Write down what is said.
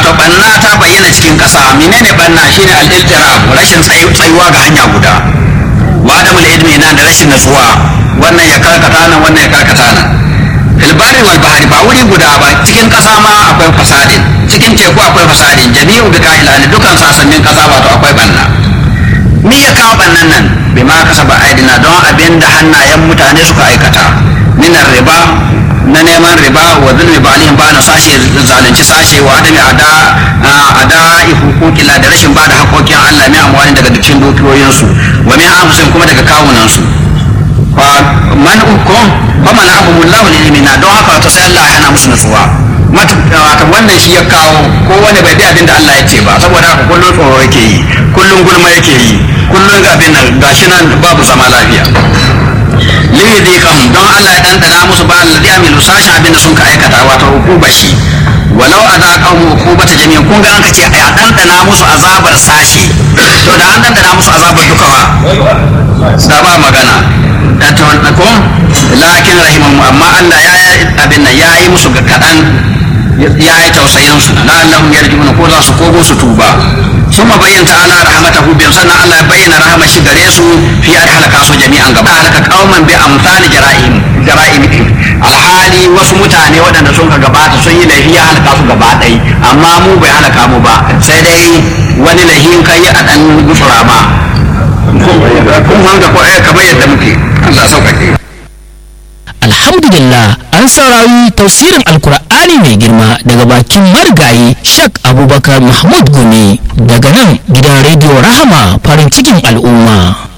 wato banna ta bayyana cikin ƙasa menene banna shine al-iltirab rashin tsayuwa ga hanya guda wa adamul ilmi na da rashin natsuwa wannan ya karkata nan wannan ya karkata nan fil barri wal bahri ba wuri guda ba cikin ƙasa ma akwai fasadin cikin teku akwai fasadin jami'u bi ka'ilani dukan sasannin ƙasa wato akwai banna me ya kawo bannan nan bima kasaba aidina don abin da hannayen mutane suka aikata minar riba na neman riba wa zulmi ba alihim ba na sashe zalunci sashe wa adami ada ada hukukila da rashin bada hakokin Allah mai amwani daga dukkan dukiyoyinsu wa min anfusihim kuma daga kawunan su fa man ukum fa man abumullahu lilimina don haka to sai Allah ya hana musu nutsuwa mata wannan shi ya kawo ko wani bai bi abin da Allah ya ce ba saboda haka kullun tsoro yake yi kullun gulma yake yi kullun abin nan gashi nan babu zama lafiya liyudikahum don Allah ya dandana musu ba alladhi amilu sashin abin da sun ka aikata wato hukuba shi walau azaqahum hukubata jami'an kun ga an kace a dandana musu azabar sashi to da an dandana musu azabar duka ba da ba magana da to ko lakin rahimahu amma Allah ya abin nan ya yi musu kadan ya yi tausayin su la'allahum yarjuna ko za su kogo su tuba ثم بين تعالى رحمته بهم سنة الله بين رحمة شجريسو في أن هلك أسو جميعا قبل هلك قوما بأمثال جرائم جرائمهم الحالي wasu mutane waɗanda sun ka gabata sun yi laifi ya halaka su gaba ɗai amma mu bai halaka mu ba sai dai wani laifin kai a ɗan gusura ma kun hanga ko kamar yadda muke Allah sauƙaƙe alhamdulillah an saurari tausirin alkur'ani mai girma daga bakin marigayi shak abubakar mahmud gumi daga nan gidan rediyo rahama farin cikin al'umma